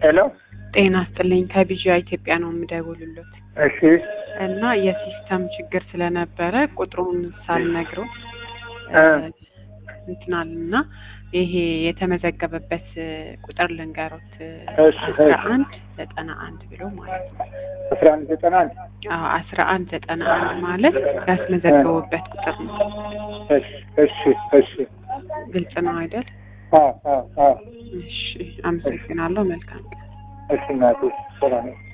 ሄሎ ጤና ይስጥልኝ ከቢጂያ ኢትዮጵያ ነው የምደውልሎት እሺ እና የሲስተም ችግር ስለነበረ ቁጥሩን ሳልነግረው እ እንትናል እና ይሄ የተመዘገበበት ቁጥር ልንገሮት እሺ፣ አስራ እሺ። አንድ ዘጠና አንድ ብሎ ማለት ነው። አስራ አንድ ዘጠና አንድ አዎ አስራ አንድ ዘጠና አንድ ማለት ያስመዘገቡበት ቁጥር ነው። እሺ እሺ እሺ ግልጽ ነው አይደል? አዎ አዎ አዎ እሺ አመሰግናለሁ። መልካም ቀን። እሺ እናቴ ሰላም ነው